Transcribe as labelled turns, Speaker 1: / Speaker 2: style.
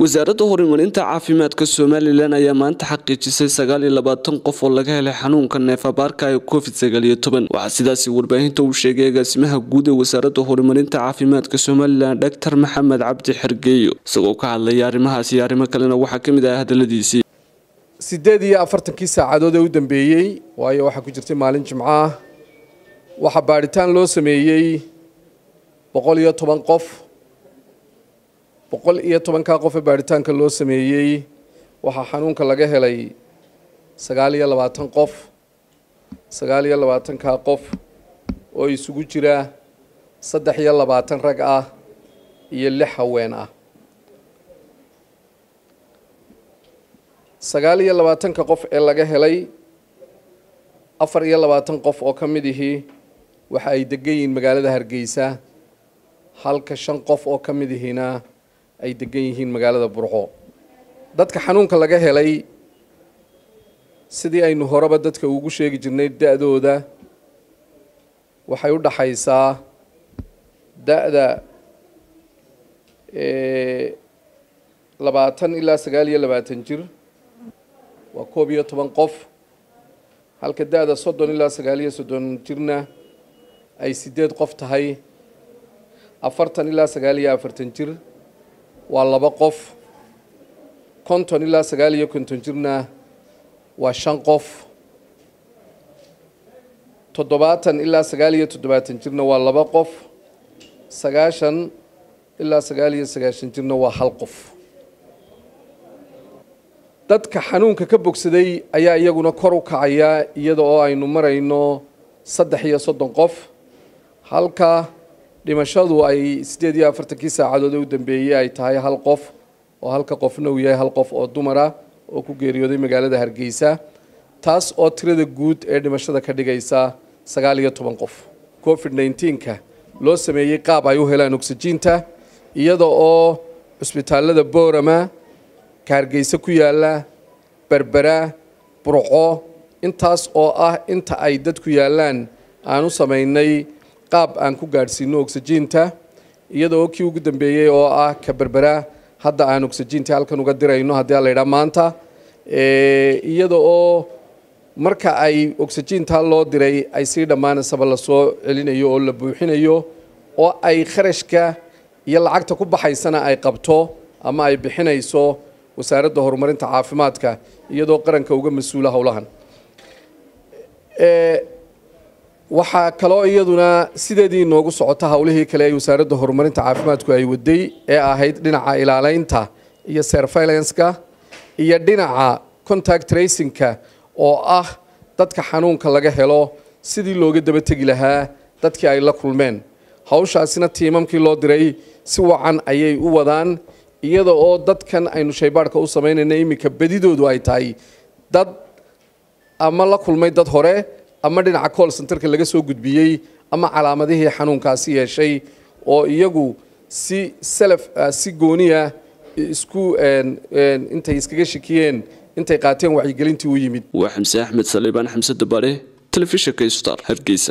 Speaker 1: wasaaradda horumarinta caafimaadka somalilan ayaa maanta xaqiijisay sagaal iyo labaatan qof oo laga helay xanuunka neefabaarka ee covid sagaal iyo toban waxaa sidaasi warbaahinta uu sheegay agaasimaha guud ee wasaaradda horumarinta caafimaadka somalilan dhaktar maxamed cabdi xergeeyo isagoo ka hadlaya arrimahaas iyo arrimo kalena waxaa ka mid ah hadaladiisii
Speaker 2: siddeed iyo afartankii saacadood ee u dambeeyey waayo waxaa ku jirtay maalin jimco ah waxaa baadhitaan loo sameeyey boqol iyo toban qof boqol iyo tobankaa qof ee baadhitaanka loo sameeyey waxaa xanuunka laga helay sagaal iyo labaatan qof sagaal iyo labaatankaa qof oo isugu jira saddex iyo labaatan rag ah iyo lix haween ah sagaal iyo labaatanka qof ee laga helay afar iyo labaatan qof oo ka mid ihii waxa ay degan yihiin magaalada hargeysa halka shan qof oo ka mid ihiina ay degan yihiin magaalada burco dadka xanuunka laga helay sidii aynu horeba dadka ugu sheegi jirnay da-dooda waxay u dhaxaysaa da-da labaatan ilaa sagaal iyo labaatan jir waa koob iyo toban qof halka da-da soddon ilaa sagaal iyo soddon jirna ay sideed qof tahay afartan ilaa sagaal iyo afartan jir waa laba qof konton ilaa sagaal iyo konton jirna waa shan qof toddobaatan ilaa sagaal iyo toddobaatan jirna waa laba qof sagaashan ilaa sagaal iyo sagaashan jirna waa hal qof dadka xanuunka ka bogsaday ayaa iyaguna kor u kacaya iyada oo aynu marayno saddex iyo soddon qof halka dhimashadu ay siddeed iyo afartankii saacadood ee u dambeeyey ay tahay hal qof oo halka qofna uu yahay hal qof oo dumara oo ku geeriyooday magaalada hargeysa taas oo tirada guud ee dhimashada ka dhigaysa sagaal iyo toban qof covid nneteen-ka loo sameeyey qaab ay u helaan oksijiinta iyada oo cusbitaalada boorama ka hargeysa ku yaalla berbera burco intaas oo ah inta ay dadku yaallaan aan u samaynay qaab aan ku gaadhsiino oksijiinta iyada oo kii ugu dambeeyey oo ah ka berbera hadda aan oksijiinta halkan uga dirayno haddii a laydhaa maanta iyada oo marka ay oksijiinta loo diray ay sii dhammaanaysaba lasoo celinayo oo la buuxinayo oo ay kharashka iyo lacagta ku baxaysana ay qabto ama ay bixinayso wasaaradda horumarinta caafimaadka iyadoo qaranka uga mas-uula howlahan waxaa kaloo iyaduna sideedii inoogu socota howlihii kale ee wasaaradda horumarinta caafimaadku ay waday ee ahayd dhinaca ilaaleynta iyo surveilanceka iyo dhinaca contact tracingka oo ah dadka xanuunka laga helo sidii looga daba tegi lahaa dadkii ay la kulmeen hawshaasina tiimamkii loo diray si wacan ayay u wadaan iyada oo dadkan aynu shaybaadhka u samaynayna iminka bedidoodu ay tahay dad ama la kulmay dad hore ama dhinaca call centerka laga soo gudbiyey ama calaamadihii xanuunkaasi yeeshay oo iyagu si self si gooniya isku intay iskaga shikiyeen intay qaateen wacyigelintii u yimid
Speaker 1: waa xamse axmed saliibaan xamse dabare telefishinka star hargeysa